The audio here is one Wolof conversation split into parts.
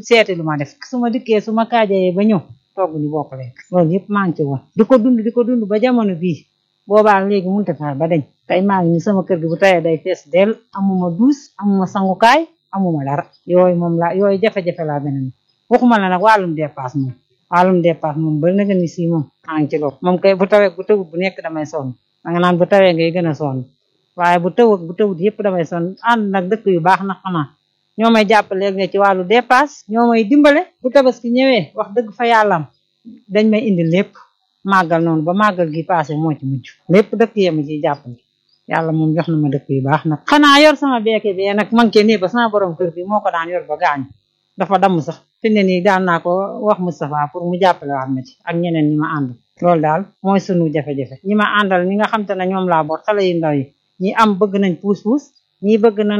seeti lu ma def su ma dikkee su ma kaajayee ba ñëw togg ñu bokk lekk loolu yëpp maa ngi ci woon di ko dund di ko dund ba jamono bii boobaa léegi mënut a taal ba dañ tey maa ngi ni sama kër gi bu tawee day fees del amuma duus amuma sangukaay amuma dara yooyu moom laa yooyu jafe-jafe laa beneen waxuma la nag wàllum dépasse moom wàllum dépasse moom ba nga ni si moom maa ngi ci loolu moom kay bu tawee bu tawut bu nekk damay sonn danga naan bu tawee ngay gën a sonn waaye bu tawut bu tawut yëpp damay sonn ànd nag dëkk yu baax na xanaa ñoo may jàppale ne ci wàllu dépasse ñoo may dimbale bu tabaski ñëwee wax dëgg fa yàllam dañ may indi lépp màggal noonu ba màggal gi passé moo ci mujj lépp dëkk yema ciy jàppale yàlla moom jox na ma dëkk yu baax nag xanaa yor sama beeke bi nag manqué nii ba sama borom kër bi moo ko daan yor ba gaañu dafa damm sax fi ne nii daan naa ko wax Moustapha pour mu jàppale waat ma ci ak ñeneen ñi ma àndal loolu daal mooy sunu jafe-jafe ñi ma àndal ñi nga xam te ne ñoom laa boot xale yu ndaw yi ñi am bëgg nañ puus-puus ñii bëgg nañ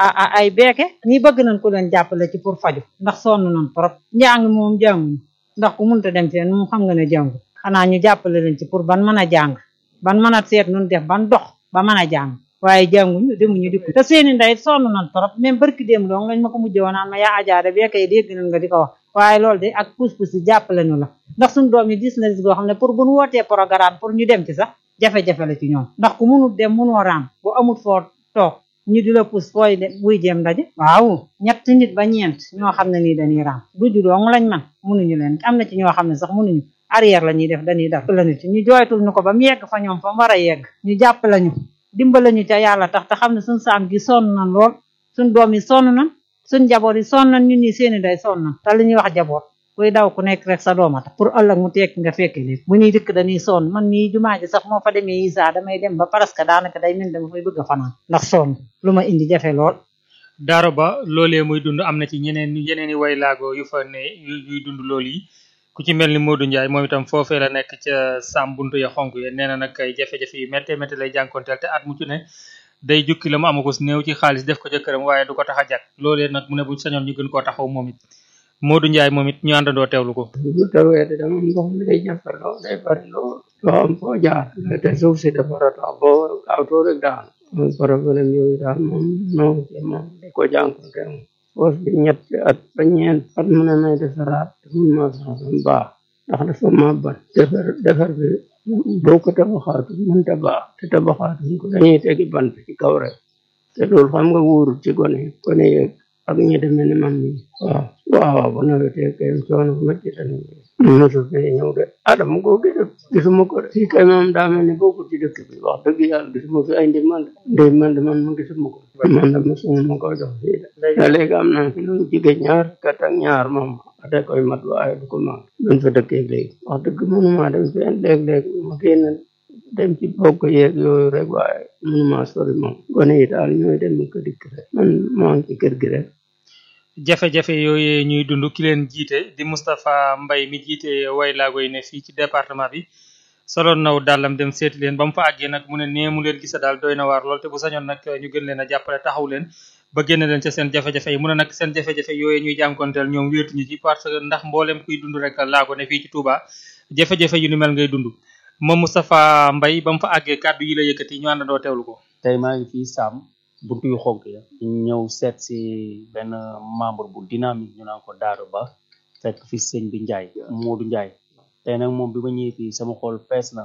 ay beeke ñii bëgg nañ ku leen jàppale ci pour faju ndax sonn nañ trop njàng moom jànguñu ndax ku munta dem fenn moom xam nga ne jàngu xanaa ñu jàppale leen ci pour ban mën a jàng ban mën a seet nun def ban dox ba mën a jàng waaye jànguñu demuñu dikku te seeni ndey sonn nañ trop même barki démb doon lañ ma ko mujjee woon naan ma yaa ajaare beeke yi dégg nañ nga di ko wax waaye loolu de ak puus-puus yi jàppale nu la ndax suñu doom yi gis na gis goo xam ne pour bu ñu wootee programme pour ñu dem ci sax jafe-jafe la ci ñoom ndax ku munut dem munoo raam bu amut foo toog ñu di la pus fooy dem buy jéem ndaje waaw ñett nit ba ñeent ñoo xam ne nii dañuy raam duju doong lañ man munuñu leen am na ci ñoo xam ne sax munuñu arrière la ñuy def dañuy def la nit ñu jooytul ñu ko ba mu yegg fa ñoom fa mu war a yegg ñu jàpp lañu dimbala ñu ca yàlla tax te xam ne suñ saam gi sonn na lool suñ doom yi sonn na suñ jaboot yi sonn nañ ñun ñi seeni day sonn na te li ñuy wax jaboot kuy daw ku nekk rek sa dooma tax pour ëllëg mu tekki nga fekke lépp bu ñuy dëkk dañuy sonn man mii jumaa ji sax moo fa demee isa damay dem ba presque daanaka day mel dama fay bëgg a fanaan ndax sonn lu ma indi jafe lool daaro ba loolee muy dund am na ci ñeneen yeneen i way laago yu fa ne yuy dund loolu yi ku ci mel ni Modou Ndiaye moom itam foofee la nekk ca Sam buntu ya xonk ya nee na nag ay jafe-jafe yu métte métte lay jànkonteel te at mu ci ne day jukki la mu amagus néew ci xaalis def ko ca këram waaye du ko tax a jàkk loolee nag mu ne bu sañoon ñu gën koo taxaw moom it Modou Ndiaye moom it ñu àndandoo teewlu ko bu tawee de dama ndox mi day jafe lool day bari lool doo am foo jaar te suuf si dafa ratax boo awtoo rek daal moom problème yooyu daal moom noo ci moom di ko jànkonte moom poos bi ñetti at ba ñeent at mu ne may defaraat te mun ma sax baax ndax dafa ma ban defar defar bi boo ko tabaxaatu mënta baax te tabaxaatu ko dañuy tegi bant ci kaw rek te loolu xam nga wóorul ci gone gone yeeg ak ñi demee ni man mi waaw waaw bu nawetee kay coono bu métti la ñu mosul fee ñëw de ah dama ko gis gisuma ko de fii kay moom daa mel ni bokkul ci dëkk bi wax dëgg yàlla gisuma fi ay ndimbal ndimbal man ma gisuma ko man de mosuma ma ko jox fii de te léegi am na fi lu jige ñaar kat ak ñaar moom ate koy mat waaye du ko mag duñ fa dëkkee léegi wax dëgg mënuma dem fenn léeg-léeg ma génn dem ci bokk yeeg yooyu rek waaye mënuma sori moom gone yi daal ñooy dem ko dikk rek man maa ngi ci kër gi rek jafe-jafe yooyu ñuy dund ki leen jiite di Moustapha Mbaye mi jiite way laago yi ne fii ci département bi soloon naw dàllam dem seeti leen ba mu fa àggee nag mu ne nee mu leen gisa daal doy na waar lool te bu sañoon nag ñu gën leen a jàppale taxaw leen ba génne leen ca seen jafe-jafe yi mu ne nag seen jafe-jafe yooyu ñuy jànkonteel ñoom wéetuñu ci parce que ndax mboolem kuy dund rek laago ne fii ci Touba jafe-jafe yu ni mel ngay dund moom Moustapha Mbaye ba mu fa àggee kàddu yi la yëkkati ñu àndandoo teewlu ko tey maa ngi fii Sam buntu yu xonk ya ñu ñëw seet si benn membre bu dynamique ñu naan ko Daaro Ba fekk fi sëñ bi Ndiaye Modou Ndiaye tey nag moom bi ma ñëwee fii sama xol fees na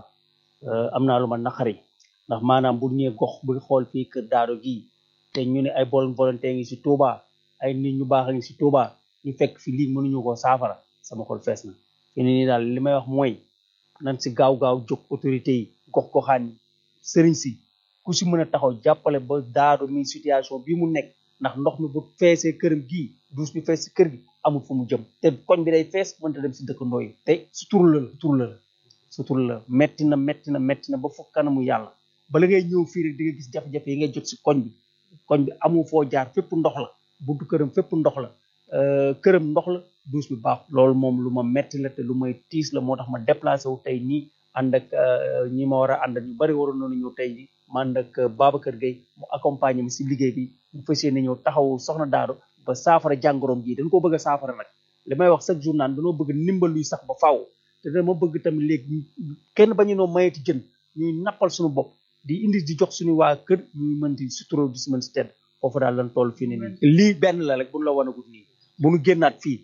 am naa lu ma naqari ndax maanaam bu ñëwee gox bu xool fii kër Daaro gii te ñu ne ay bon volonté ngi si Touba ay nit ñu baax a ngi si Touba ñu fekk fi lii mënuñu ko saafara sama xol fees na fi ne nii daal li may wax mooy nan si gaaw-gaaw jóg autorité yi gox goxaan yi sëriñ si ku si mën a taxaw jàppale ba Daaro mi situation bii mu nekk ndax ndox mi bu feesee këram gii duus bi fees si kër gi amul fu mu jëm te koñ bi day fees mënta dem si dëkkandoo yi te sutur la sutur la sutur la metti na metti na metti na ba foog kanamu yàlla bala ngay ñëw fii rek di nga gis jafe-jafe yi ngay jot si koñ bi koñ bi amul foo jaar fépp ndox la buntu këram fépp ndox la këram ndox la duus bi baax loolu moom lu ma metti la te lu may tiis la moo tax ma déplacé wu tey nii ànd ak ñi ma war a ànd ak ñu bari waroon nañu ñëw tey ji ma ànd ak Babacar Gueye mu accompagner mi si liggéey bi mu fas yéene ñëw taxawu soxna Daaro ba saafara jàngoroom ji dañ ko bëgg a saafara nag li may wax chaque jour naan dañoo bëgg ndimbal luy sax ba faaw te dama bëgg tamit léegi kenn bañu noo mayeti jën ñuy nappal suñu bopp di indi di jox suñu waa kër ñuy mën di suturoo di si mën si tedd foofu daal lan toll fii ne nii lii benn la rek bu ñu la wanagul nii bu ñu génnaat fii